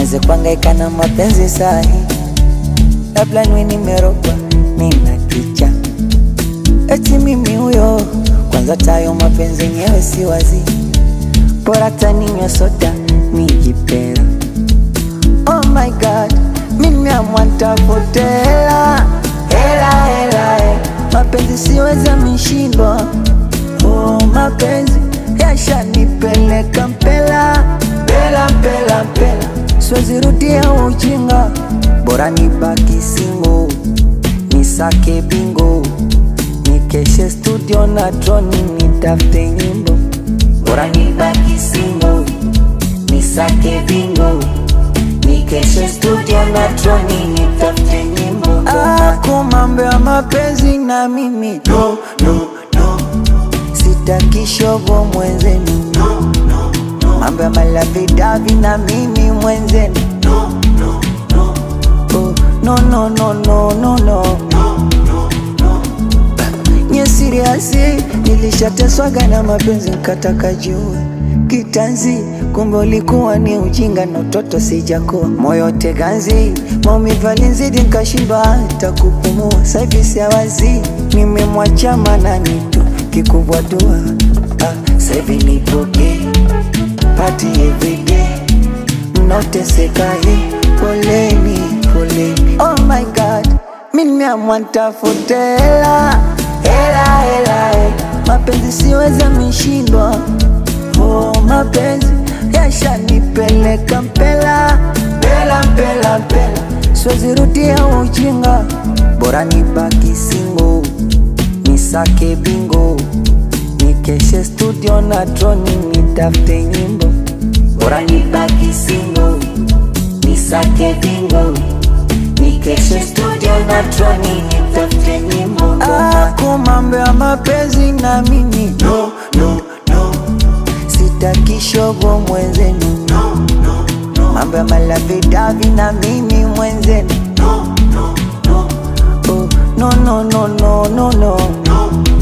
niweze kuangaika na mapenzi sahi, labda niwe nimerogwa nina kicha eti mimi huyo kwanza, tayo mapenzi yenyewe si wazi, bora taninywa soda nijipera. Oh my god, mimi amwantafute hela hela hela, hela. mapenzi siweza mishindwa. Oh, mapenzi yashanipeleka mpela mpela mpela mpela, siwezi rudia ujinga, bora nibaki single nisake bingo nikeshe studio na droni nitafute nyimbo, bora nibaki single nisake bingo nikeshe studio na droni nitafute nyimbo. Ako mambo ya mapenzi na mimi no, no, no. Sitaki shogo mwenzenu no, no, no. Mambo ya malavidavi na mimi mwenzenu no, no, no. Oh, no, no, no, no, no, no. Nye siriasi nilishateswaga na mapenzi nkataka jua kitanzi, kumbe ulikuwa ni ujinga na utoto sijakuwa moyo teganzi, maumivu alinizidi nkashindwa hata kupumua. Saivi siawazi nimemwacha manani tu kikubwa dua ah, saivi nipoke pati everyday mnaoteseka hii poleni poleni. Oh my god, mimi amwantafute hela hela hela, hela. mapenzi siweza mishindwa. Oh, mapenzi yashanipeleka mpela mpela mpela mpela, siwezi rudia ujinga, bora nibaki single nisake bingo nikeshe studio na droni nitafute nyimbo, bora nibaki single nisake bingo nikeshe studio na droni nitafute nyimbo. Ako mambo ya mapenzi na mimi no, no, no. Sitaki shogo mwenzenu no, no, no. Mambo ya malavidavi na mimi mwenzenu no, no, no. Oh, no, no, no, no, no, no.